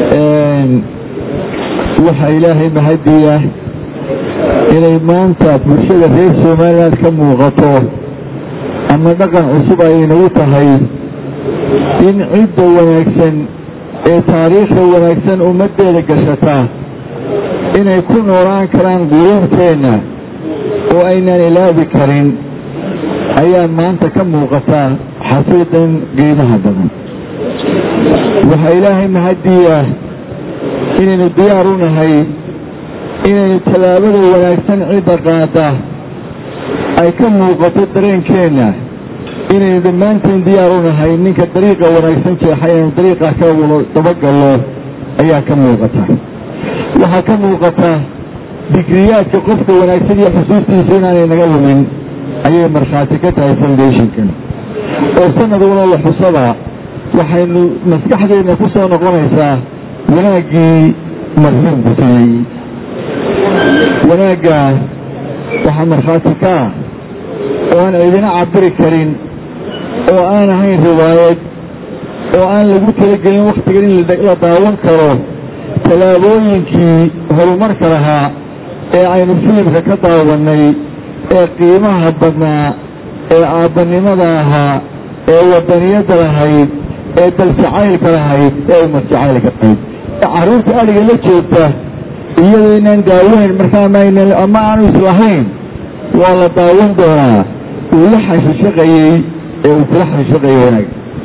waxaa ilaahay mahadiya inay maanta bulshada reer somaliland ka muuqato ama dhaqan cusub ay inagu tahay in cidda wanaagsan ee taariikhda wanaagsan ummaddeeda gashata inay ku noolaan karaan quluubteenna oo aynaan ilaabi karin ayaa maanta ka muuqata xafiidan qiimaha badan waxaa ilaahay mahadiya inaynu diyaar u nahay inaynu tallaabada wanaagsan cidda qaada ay ka muuqato dareenkeenna inaynu dhammaanteen diyaar u nahay ninka dariiqa wanaagsan jeexay inaynu dariiqa ka wado dabagallo ayaa ka muuqata waxaa ka muuqata digriyaadka qofka wanaagsan iyo xusuustiisa inaanay naga lumin ayay markhaati ka tahay foundationkan oo sanad waloo la xusada waxaynu maskaxdeenna ku soo noqonaysaa wanaaggii marxuumku sameeyey wanaagga waxaa markhaati ka ah oo aan cidina cabiri karin oo aan ahayn riwaayad oo aan lagu talagelin wakhtigan in la daawan karo tallaabooyinkii horumarka lahaa ee aynu filimka ka daawannay ee qiimaha badnaa ee aabbanimada ahaa ee wadaniyadda lahayd ee daljacaylka lahayd ee ummad jacaylka lahayd carruurta adhiga la joogta iyadoo inaan daawayn markaa ama aanu islahayn waa la daawan doonaa uu la xashishaqayey ee uu kula xashishaqayay wanaag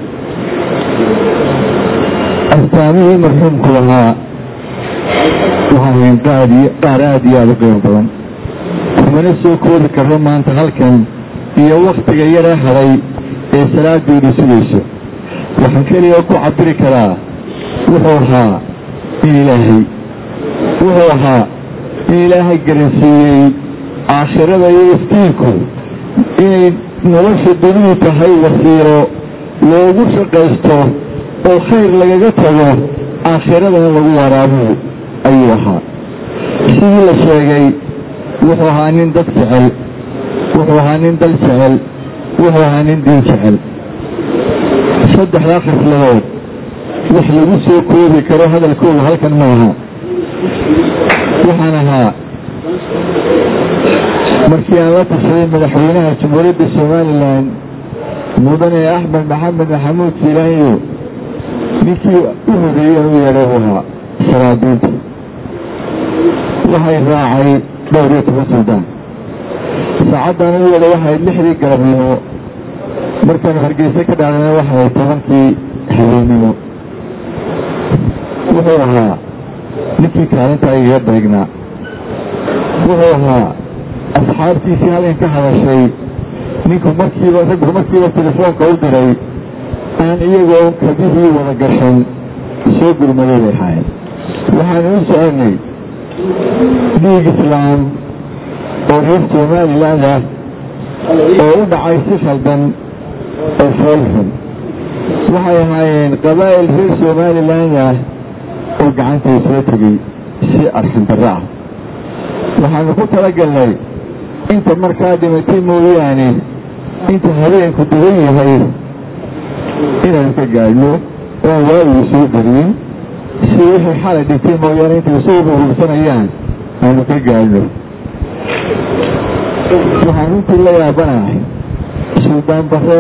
astaamihii marxuumku lahaa waxaahayn qaar aad iyo aada u qiimo badan kumana soo koobi karro maanta halkan iyo wakhtiga yara haday ee salaadoodu sugayso waxaan keliya ku cabiri karaa wuxuu ahaa in ilaahay wuxuu ahaa in ilaahay garansiiyey aakhirada iyo iftiinku inay nolosha dunidu tahay wasiiro loogu shaqaysto oo khayr lagaga tago aakhiradana lagu waraabuhu ayuu ahaa sidii la sheegay wuxuu ahaa nin dad jecel wuxuu ahaa nin dal jecel wuxuu ahaa nin diin jecel saddexdaa khisladood wax lagu soo koobi karo hadalkooda halkan ma aha waxaan ahaa markii aan la tashaday madaxweynaha jamhuuriyadda somalilan mudane axmed maxamed maxamuud fiilaanyo ninkii u horeeyey u yeedhay u ahaa saraadiinta waxay raacay dhowr iyo toban suldaan saacaddan u yeedhay waxay lixdii galabnimo markaan hargeysa ka dhacdana waxay tobankii habeennimo wuxuu ahaa ninkii kaalinta igaga beegnaa wuxuu ahaa asxaabtiisii halkan ka hadashay ninku markiiba raggu markiiba telefoonka u diray aan iyagoo kabihii wada gashan soo gurmaday bay ahaayeen waxaanu u soconay dhiig islaam oo reer somaliland ah oo u dhacay si khaldan oo foolxun waxay ahaayeen qabaa'il reer somaliland ah oo gacanta isla tegey si arxandarro ah waxaanu ku talagalnay inta markaa dhimatay mooyaane inta habeenku dugan yahay inaanu ka gaadhno oan waagigu soo beriyin si wixii xalay dhintay mooyaane intay isugu urursanayaan aanu ka gaadhno waxaan runtii la yaabanahay suldaan bare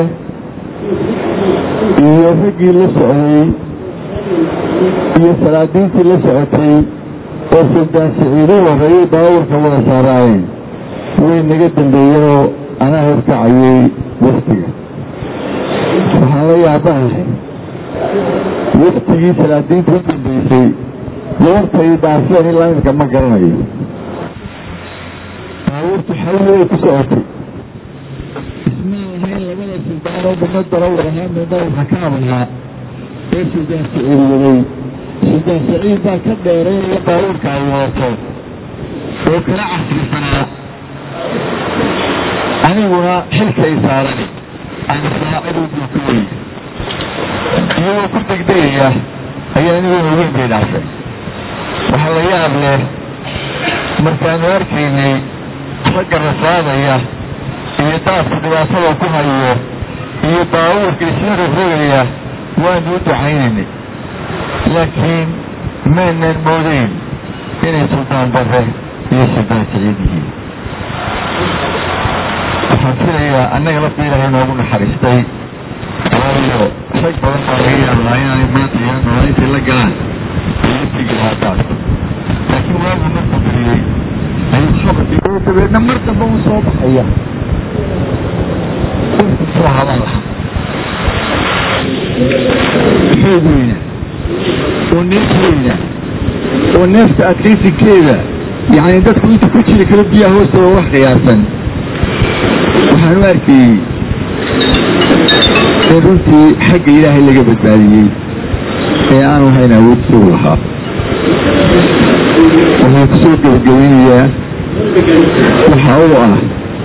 iyo raggii la socday iyo salaadiintii la socotay oo suldaan siciidu horreeyey baabuurka wada saaraayeen way naga dambeeyeenoo anaa horkacayay waftiga waxaan la yaabanahay waftigii salaadiinta u dambeysay goortay dhaafeen ilaa imika ma garanayo baabuurtu xawli way ku socotay ismaan lahayn labada suldaanoo midna darawar ahaa midna xakaam ahaa ee suldaan saciid waday suldaan saciid baa ka dheereynaya baabuurka ay wadato oo kala casrisanaa aniguna xilkay saaran aan saaciduu buu ka wey iyagoo ku degdegaya ayaa anigoo haween bay dhaafay waxaa la yaab leh markaanu arkaynay ragga rafaadaya iyo daadku dhibaatada ku hayo iyo baabuurka isla rogrogaya waanu u ducaynaynay laakiin maynan moodeyn inay suldaan bare iyo suldaan siciid yihiin waxaan filayaa annaga lafta ilaahay noogu naxariistay waayo rag badan baa laga yaabaa inaanay maanta iyo nooleyntii la galaan iyo tigi lahaataas laakiin waagu markuu bariyey ayuu khabarkii dabeedna mar dambe u soo baxaya soo hadan lahaa xoog weyna oo neef weyna oo neefta adkaysinkeeda yacni dadku inta ku jiri karo biyaha hoostooda wax qiyaasan waxaan u arkayey in runtii xagga ilaahay laga badbaadiyey ee aanu hayn awood isagu lahaa waxaan ku soo gebagabeynayaa waxa u ah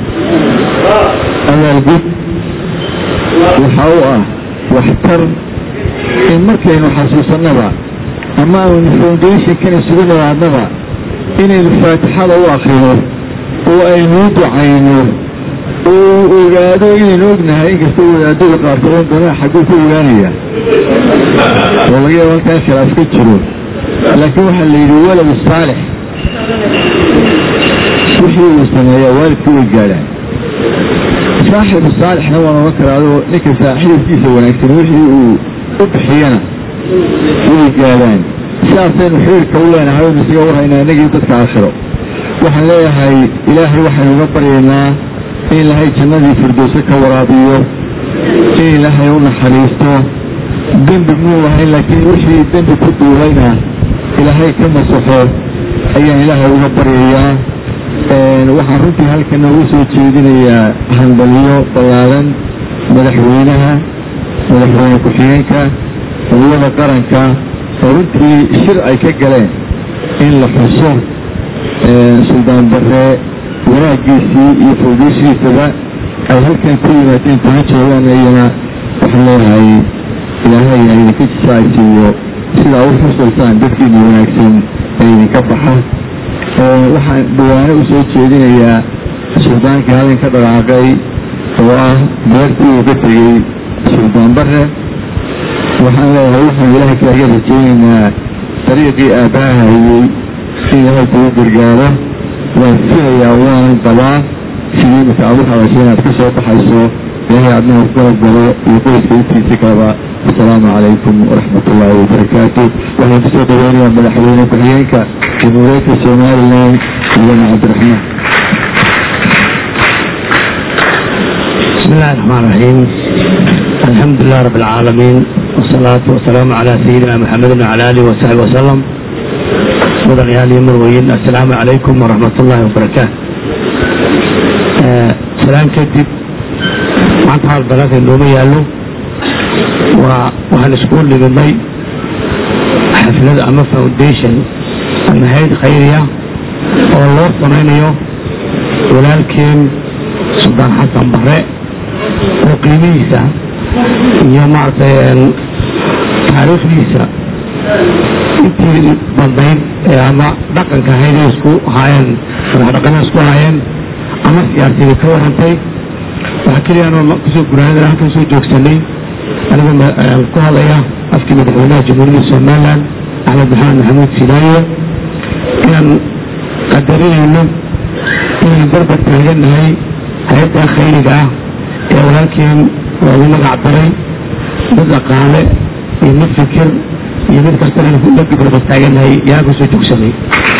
abaalgud waxa u ah waxtar in markaynu xasuusannaba ama aynu foundationkan isugu nimaadnaba inaynu faatixada u akrino oo aynu u ducayno oo ogaado inaynu ognahay inkastoo wadaadada qaarkood on doonaa xagguu ka ogaanaya oo laga yaaba halkaa khilaaf ka jiro laakiin waxaa la yidhi walad saalix wixii uu sameeyaa waalidku way gaadhaan saaxibu saalixna waan ogan karaa adoo ninka saaxiibkiisa wanaagsan wixii uu u bixiyana way gaadhaan sidaasaynu xiriirka u leenahay aynu isaga warhaynaa inagii dadka aakhiro waxaan leeyahay ilaahay waxaynu uga baryaynaa in ilaahay jannadii firdowse ka waraabiyo in ilaahay u naxariisto dembi muu lahayn laakiin wixii dembi ku duulayna ilaahay ka masaxo ayaan ilaahay uga baryayaa waxaan runtii halkan ugu soo jeedinayaa handaliyo ballaaran madaxweynaha madaxweyne ku-xigeenka quwada qaranka oo runtii shir ay ka galeen in la xuso suldaan bare wanaagiisii iyo fawdeysigiisaba ay halkan ku yimaadeen kuma joogaan iyana waxaan leeyahay ilaahay ha idinka jisaaysiiyo sidaa u xusultaan dadkiina wanaagsan ee idinka baxa waxaan dhawaano u soo jeedinayaa suldaankii halin ka dhaqaaqay oo ah beertii uu ka tegey suldaan bare waxaan leeyahay waxaan ilaahay kaaga rajaynaynaa dariiqii aabbaha hayey in ilaahay kugu gargaaro waan filayaa waanan qabaa sidii marka aad u hadashay inaad ka soo baxayso ilaahay adnaha kala galo iyo qoyska intiisa kaleba asalaamu calaykum waraxmat ullaahi wabarakaatu waxaan kusoo dhaweynayaa madaxweyne ku-xigeenka jamhuuriyadda somalilan mudane cabdiraxmaan بسم الله الرحمن الرحيم الحمد لله رب العالمين والصلاة والسلام على سيدنا محمد وعلى آله وصحبه وسلم مدن يالي مرويين السلام عليكم ورحمة الله وبركاته آه سلام كتب معنى حال بلاك النومي يالو وحن سكون لبني حفلة أما فاونديشن أما هيد خيرية والله صمينيو ولكن سلطان حسن بحري oo qiimihiisa iyo maaragtay taariikhdiisa intii badnayd ee ama dhaqanka ahayd ay isku haayeen madaxdhaqana isku haayeen ama siyaasiyada ka warantay waxaa keliya anoo kusoo guraanada halkan soo joogsanay anigoo ku hadlaya afkii madaxweynaha jamhuuriyadda somaliland axmed maxamed maxamuud silaayo inaan qadarinayno inaan barbar taaganahay hay-adda khayriga ah ee walaalkeen loogu magac daray mid dhaqaale iyo mid fikir iyo mid kastana la gibraba taaganahay yaa ku soo joogsanay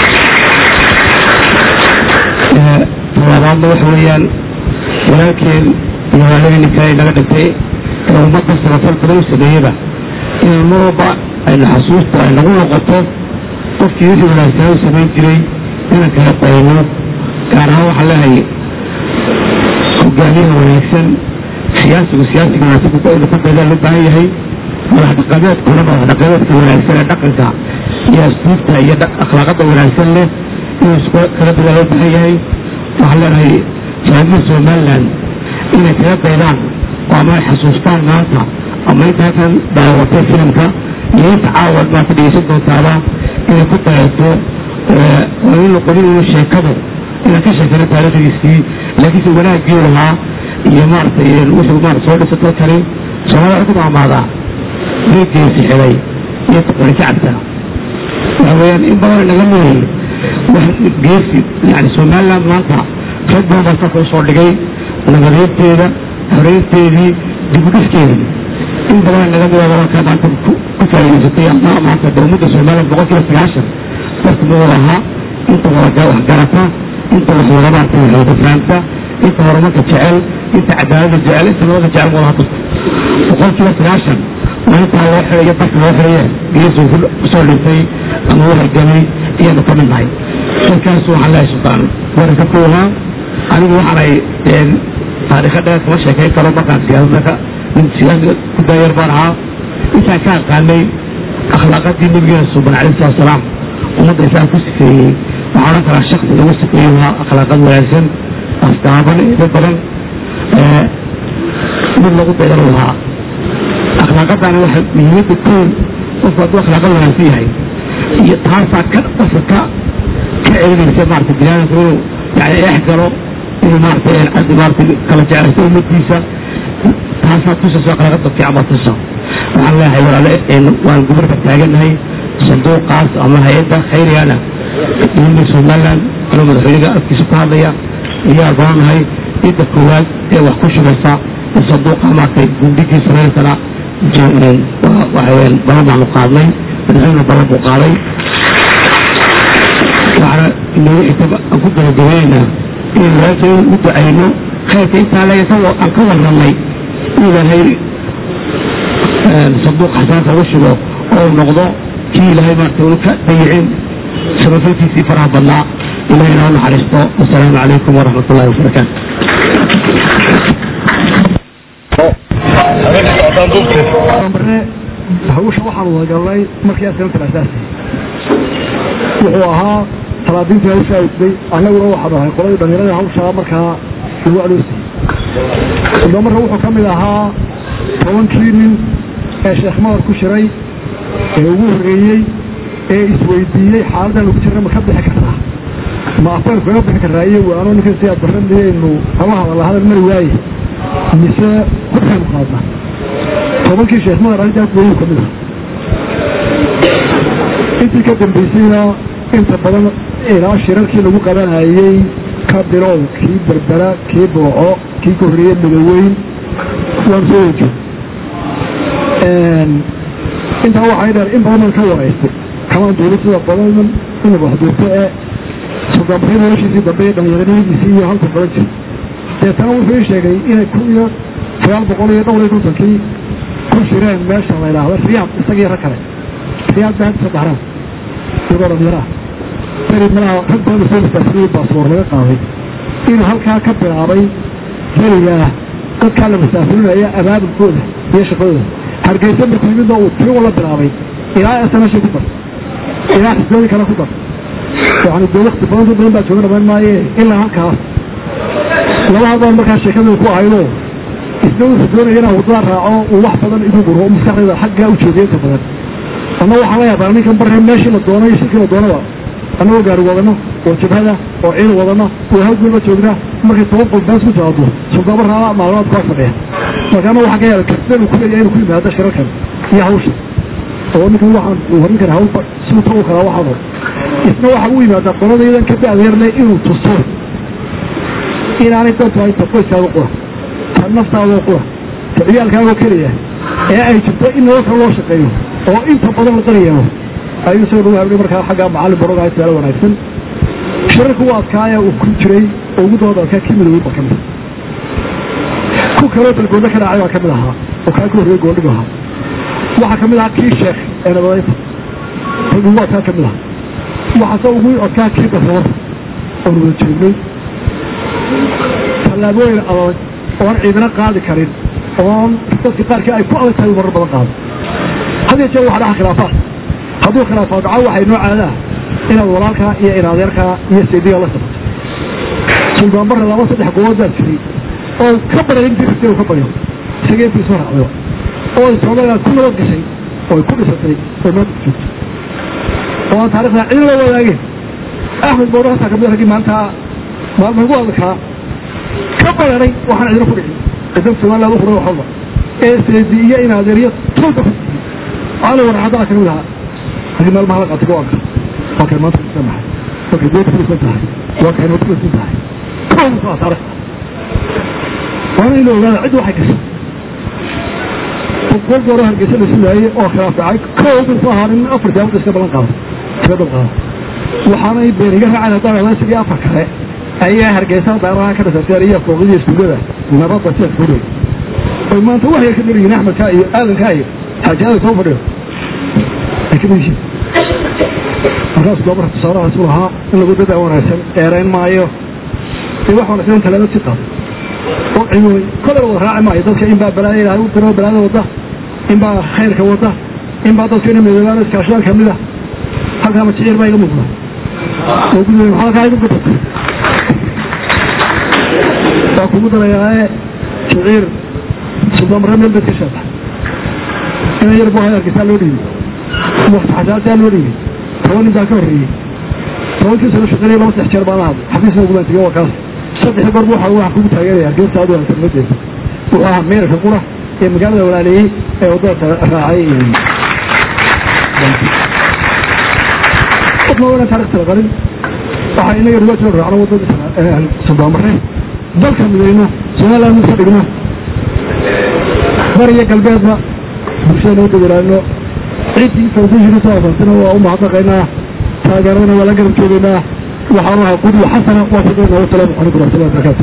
talabaadna waxa weeyaan walaalkeen iyo waalidii kale naga dhintay ee ummadda samafal badan u sameeyaba inaan mar walba aynu xasuusta ay nagu noqoto qofkii wixii wanaagsanaa u samayn jiray inaan kala qayno gaar ahaan waxaan leehay hogaamiyaha wanaagsan siyaasigu siyaasiga wanaagsan ku daydaa loo baahan yahay madax dhaqameedkuna madax dhaqameedka wanaagsan ee dhaqanka iyo asluubta iyo akhlaaqada wanaagsan leh inuu isku kala dadaa loo baahan yahay waxaan leenahay jaamacada somaliland inay kala daydaan oo ama ay xasuustaan maanta ama inta halkan daawatay filimka iyo inta caawa maanta dhegeysan doontaaba inay ku dayato oo in noqonin uu sheekadu inaan ka sheekano taariikhdiisii laakiinse wanaagii lahaa iyo maaragtay wuxuu maarata soo dhisa dalkani soomaalida waxay ku maamaadaa reegeesi xidhay iyo qori ka cabtaa weeyaan in badan naga mooyey wax geesi yani somaliland maanta rag badan baa salka usoo dhigay nabadeynteeda horeynteedii dibudhiskeedii in badan naga mooya wadanka maanta ku faa'iidaysatay ama maanta de ummadda somaliland boqol kiiba sagaashan dadka mawada ahaa inta wada wax garata inta wax wada maarta waxwada fahamta inta horumarka jecel inta cadaaladda jecel inta nabada jecel wada hadda boqol kiiba sagaashan maalintaa loo xirayo dadka loo xiraye geesu kusoo dhintay ama wahalgamay ayaanu ka mid nahay dadkaas waxaan leehay sultaan waranka koohaa anigu waxaanay taariikha dheer kama sheekayn karo markaan siyaasadda nin siyaasada ku daayar baan ahaa intaan ka aqaanay akhlaaqadii nabigeena suuban alayhi salatu wasalaam ummadda isaan ku sifeeyey waxaa odhan karaa shaksi lagu sifeeyey waa akhlaaqad wanaagsan astaaban eedo badan mid lagu dayar lahaa akhlaaqadana waxa muhiimadda kow qofku hadduu akhlaaqad wanaagsan yahay iyo taasaa ka qofka ka ka celinaysa maarata binaadamka inuu yani eex galo inuu maarata caddi maarata kala jeclaysto ummadiisa taasaa tusayso akhlaaqada fiican baa tusa waxaan leeyahay walaale waan gobolka taagannahay sanduuqaas ama hay-adda khayrigana dowladda somaliland anoo madaxweynaga afkiisa ku hadlaya ayaa goanahay cidda koowaad ee wax ku shubaysa in sanduuqa maartay gundhigii samaysana waxaweyaan balan baanu qaadnay madaxweyne balan buu qaaday waxaana inooga intaba aan ku gabagabeynaa in walaalkay u ducayno khayrka intaa le aan ka warramay in ilaahay sanduuq xasaanka ugu shugo oo noqdo kii ilaahay maarta unu ka dayicin samafalkiisii faraha badnaa ilahay inoo naxariisto wasalaamu calaykum waraxmat ullahi wabarakaatu marne hawsha waxaan wadagalnay markii askantan asaasi wuxuu ahaa talaadiintii hawshaa isday annaguna waxaanu ahay qoladii dhalinyarada hawshaa markaa lagu adoosay sodoo marka wuxuu ka mid ahaa tobankii nin ee sheekh madar ku jiray ee ugu horreeyey ee isweydiiyey xaaladdan lagu jirna ma ka bixi karnaa ma afaan kaga bixi karnaa iyo waano ninkan si aad barran miyaynu kama hadalla hadal mari waaye mise horkaynu qaadna tobankii sheekh madar arrintaas wayuu ka mid aha intii ka dambaysayna inta badan ilaa shirarkii lagu qabanayey ka bilow kii berbera kii burco kii ka horreeye midoweyn waan soo wajo intaa waxay dheer in badan baan ka waraystay kamaan duulay sida badan inaba waxduurto ee sodonbaryo noloshiisii dambe iyo dhallinyaranimadiisii iyo halka badan jir deetana wuxuu ii sheegay inay kun iyo sagaal boqol iyo dhowr iyo kontonkii ku jireen meesha la idhaahdo riyaad isagii rag kale riyaad baa hadda saddexraan iyagoo dhallinyaro ah beri malaha rag badan soo masaafiriyey baasboor laga qaaday inuu halkaa ka bilaabay berigaa dadkaa la masaafirinaya abaabulkooda iyo shaqadooda hargeysa markuu yimidna uu tii ula bilaabay ilaa sanashi ku dar ilaa xisbooyin kale ku dar yani dee wakti badan dad badan baa jooga dhamaan maaye ilaa halkaas laba hadbaan markaa sheekadu ku ahaydo isna wuxuu doonaya inaa wadada raaco uu wax badan igu guro oo maskaxdayda xaggaa u jeediya inta badan ama waxaa la yaabaa ninkan barre meeshii la doono iyo shirkii la doonaba annagoo gaari wadano oo jabhada oo ciil wadano oo hawgulba joognaa markay toban qof baas ku timaado suldaaba raala maalmaad ku agfadhiya markaana waxaa ka yaaba kartida uu ku leeyahay inuu ku yimaado shirarkan iyo hawsha oo ninkan waxaan uu horin kara hawl suuta u kalaa waxaan hor isna waxa u yimaadaa qoladaydan ka da'deerle inuu tuso inaanay dantu hayta qoyskaaga qura ta naftaadoo qura ta ciyaalkaagoo keliya ee ay jirto in nololka loo shaqeeyo oo inta badan la qariyaano ayuu isagoo nagu habdhay markaa xaggaa macallin barogahay suaalo wanaagsan shirarka u adkaaya uu ku jiray oo ugu dooda adkaa kii midowey baa ka mid ku kaloo dalgoodna ka dhacay baa ka mid ahaa oo kaa ka horreeyey goondhigu ahaa waxaa ka mid ahaa kii sheekh ee nabadaynta rag ugu adkaa ka mid aha waxaase ugu adkaa kii daroor oon wada joognay tallaabooyin adag oon ciidana qaadi karin oon dadka qaarkii ay ku adag tahay marar badan qaado had iyo jeer waxa dhaca khilaafaad hadduu khilaafaad dhaco waxay noo caadaa inaad walaalkaa iyo inadeerkaa iyo saydiga la sabato suldaanbarre laba saddex gobood baa jiray oo ka badan in dirsi uu ka baryo isaga intii soo raacdayba oo soomaaliya ku nabad gashay oo ku dhisatay oo maanta ku joogto oo aan taarikhda cid la wadaageen axmed bowdo hataa kamid raggii maanta maalma ugu adkaa ka bararay waxaan cidina ku dhicin cidan somaliland u huray wax walba ee seedi iyo inadeeriyo tuulka ku cali warxadana kamid ahaa raggii maalmaha la qaatay go-aanka waa kay maanta kusan tahay waa kay doodka kusan tahay waa kay nabad kusan tahay kow soo saaray waana in la ogaada cid waxay gashay boqol goor hargeysa la sugaayey oo khilaaf dhacay kow bin soo haarin afar jaamud iska balan qaado iska dab qaado waxaanay been iga raaceen haddaan ogaan sidii afar kale ayaa hargeysa daaraha ka dhasatay iyo fooqidii iskuullada nabadda sidaas ku dhig oy maanta waxay ka dhiriyiin axmedka iyo aadanka iyo xaaji aadan soo fadhiyo ay ka dhigyihiin markaas goobara tusaalahaas u lahaa in lagu dadaa wanaagsan dheerayn maayo ee wax wanaagsan inta laga si qaado oo cilmi kolar wada raaci maayo dadka in baa balaayo ilaahay u tiro balaada wada in baa khayrka wada in baa dadka ina midoobaan iskaashaan kamid ah halkaa majiciir baa iga muuqda oo gudweyn maxaa halkaa igu gudata waa kugu darayaae shiciir suldaanbarre meel bed ka sheeta ina yar bu hayarkisaa loo dhiibay wakti xasaasaa loo dhiibay toban nin baa ka horreeyey tobankii sano shaqeynaya laba saddex jeer baan ahad xafiisna ugulaan tegey waa kaas saddex goor waxa waxa kugu taageeraya geesta aad wanaagsan ma jeedo wuxuu ahaa meerka qura ee magaalada walaaleeyey ee waddada raacay qofna waa inaan taarikhta la qarin waxaa inaga rugaa soo raacno waddada suldaanbarre dalka midayno somaliland usa dhigno bariya galbeedba bulshada noo dawalaano ciddii fawdishii soo asaasina waa u mahadnaqaynaa taageeradana waa la garab joogaynaa waxaan ahay qudwa xasana waa shaqeynaa wasalaamu calaykum waraxmatullahi wabarakaatu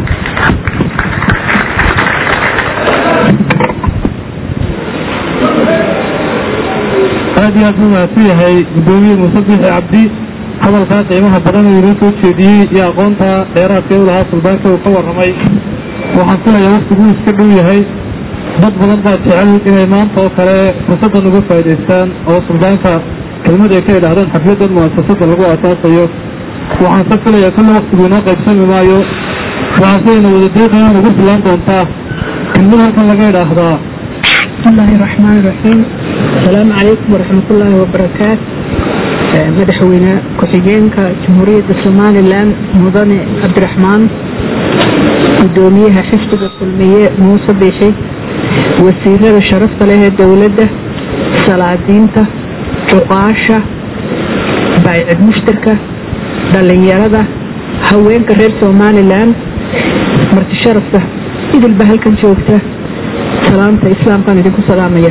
aad iyo aad buu mahadsan yahay guddoomiye muuse bixi cabdi hadalkaa qiimaha badan uu inoo soo jeediyey iyo aqoonta dheeraadka u lahaa suldaanka uu ka warramay waxaan filayaa waktiguu iska dhow yahay dad badan baa jecel inay maanta oo kale fursaddan uga faa'idaystaan oo suldaanka kelmad ay ka idhaahdaan xafladdan mu'asasadda lagu aasaasayo waxaan se filayaa kulle waktigu inoo qaybsami maayo waxaan sidayna wada deeqayaan ugu filaan doontaa kelmad halkan laga idhaahdaa بسم الله الرحمن الرحيم السلام عليكم ورحمة الله وبركاته مدحوينا كحجينك جمهورية سوماليلاند مدن عبد الرحمن قدوميها حفظ السلمية موسى بيحي وسيلة شرفت لها الدولة سلاطينتا عقاشة بايع مشتركة دلنيرة هوينك غير سوماليلاند مرتي شرفته إذا البهل كان شوفته salaamta islaamkaan idinku salaamaya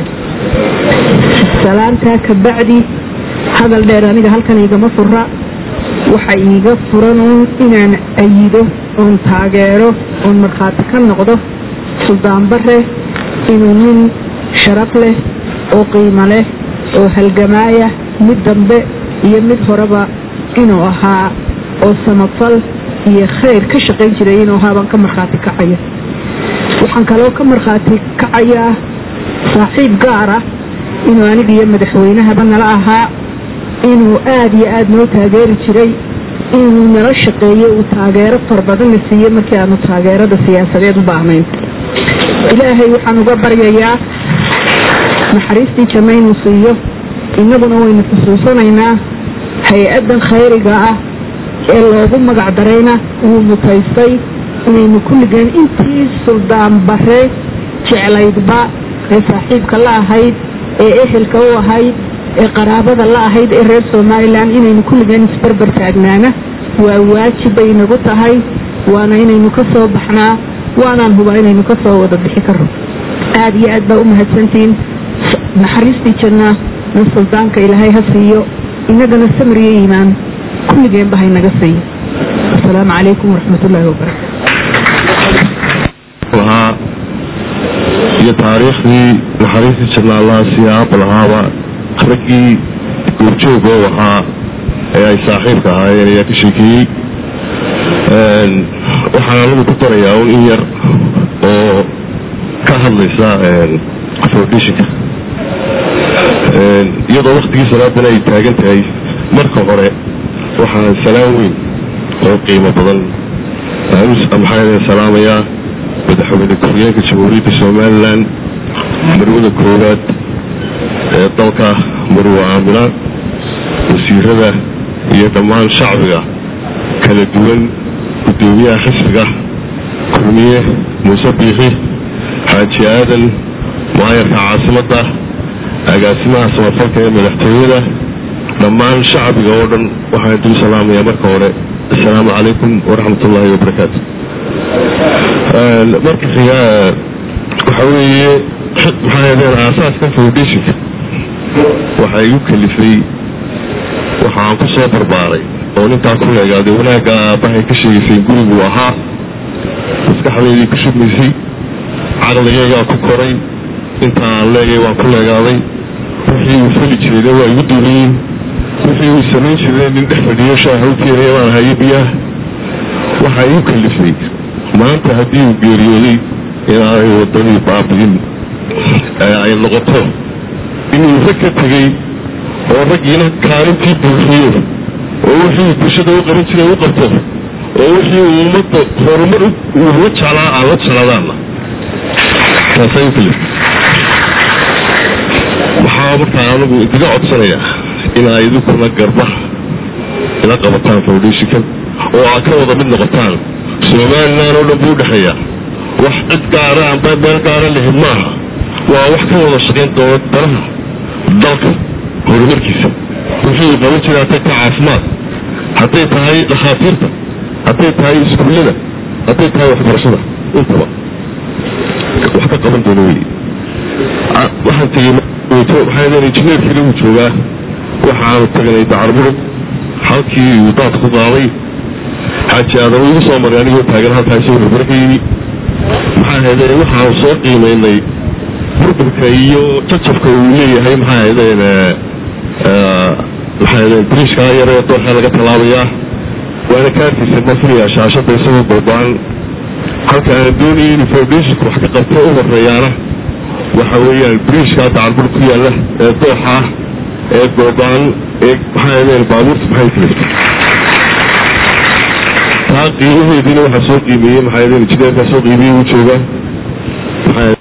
salaamtaa ka bacdi hadal dheer aniga halkan igama fura waxa iiga furan uun inaan ayido oon taageero oon markhaati ka noqdo suldaan bare inuu nin sharaf leh oo qiimo leh oo halgamaaya mid dambe iyo mid horeba inuu ahaa oo samafal iyo khayr ka shaqayn jiray inuu ahaa baan ka markhaati kacaya waxaan kaloo ka markhaati kacayaa saaxiib gaar ah inuu aniga iyo madaxweynahaba nala ahaa inuu aad iyo aad noo taageeri jiray inuu nala shaqeeyey uu taageero far badanna siiyey markii aanu taageerada siyaasadeed u baahnayn ilaahay waxaan uga baryayaa naxariistii janno inuu siiyo innaguna waynu xusuusanaynaa hay-addan khayriga ah ee loogu magac darayna wuu mutaystay inaynu kulligeen intii suldaan bare jeclaydba ee saaxiibka la ahayd ee ehelka u ahayd ee qaraabada la ahayd ee reer somalilan inaynu kulligeen isbarbar taagnaana waa waajib bay inagu tahay waana inaynu ka soo baxnaa waanaan hubaa inaynu ka soo wada bixi karo aad iyo aad baa u mahadsantihiin naxariistii janna na suldaanka ilaahay ha siiyo inagana samriyo iimaan kulligeenba haynaga siiyo asalaamu calaykum waraxmat ullaahi wabarakatu lahaa iyo taariikhdii naxariistii janna allaha siiya aabba lahaaba raggii goobjoog oo ahaa ee ay saaxiibka ahaayeen ayaa ka sheekeeyey waxaan anigu ku darayaa un in yar oo ka hadlaysa foundationka iyadoo waktigii salaadana ay taagan tahay marka hore waxaan salaam weyn oo qiimo badan maxaa salaamayaa madaxweyne ku-xigeenka jamhuuriyadda somalilan marwada koowaad ee dalka marwe aamina wasiirada iyo dhammaan shacbiga kala duwan guddoomiyaha xisbiga kulmiye muuse biixi xaaji aadan maayarka caasimadda agaasimaha samafalka ee madaxtooyada dhammaan shacbiga oo dhan waxaan dul salaamayaa marka hore assalaamu calaykum waraxmat ullaahi wabarakaatu marka xiga waxa weeye maxaa yadeen aasaaska foundationka waxaa igu kalifay waxaan ku soo barbaaray oo nintaa ku leegaaday wanaagga aabbahay ka sheegaysay gurigu ahaa maskaxdaydii ku shubmaysay caqligaygaa ku koray intaan leegay waan ku leegaaday wixii uu fali jirayna waa igu duuliyiin wixii uu samayn jiray nin dhex fadhiyo shaaha u keenaya baan hayo biyaah waxaa igu kalifay maanta haddii uu geeriyooday inaanay wadadii baabi'in ay noqoto inuu rag ka tegey oo raggiina kaalintii buuxiyo oo wixii uu bulshada u qaban jiray u qabto oo wixii uu ummadda horumar uu la jeclaa aan la jecladaanna taasay u kalifay waxaa markaa anigu idiga codsanayaa in ay idinkuna garba ila qabataan foundationkan oo aad ka wada mid noqotaan somalilan oo dhan buu udhexeeya wax cid gaara amba meel gaara lihin maaha waa wax ka wada shaqayn doona danaha dalka horumarkiisa wixii uu qaban jiray hadday tahay caafimaad hadday tahay dhakhaatiirta hadday tahay iskuullada hadday tahay waxbarashada intaba wax ka qaban doona wey waxaan tegey waxaa leen injineerkiina wuu joogaa waxaanu tagnay dacarmurug halkii uu daad ku qaaday xaaji aadan igu soo maray anigoo taagan halkaa isagoo horbara ka yimi maxaa haydeen waxaanu soo qiimaynay burburka iyo jajabka uu leeyahay maxaa haydeen maxaa haydeen biriishkaa yaree dooxa laga tallaabayaa waana ka arkaysa ma filayaa shaashada isagoo balbaan halka aan doonayay inuu foundationka wax ka qabto u horeeyaana waxa weeyaan biriishkaa dacarmur ku yaalla ee dooxa ah ee goobaan ee maxaa haydeen baabuurta maxay kaliftay taa qiimaheediina waxaa soo qiimeeyey maxaa injineerkaa soo qiimeyey uu joogaa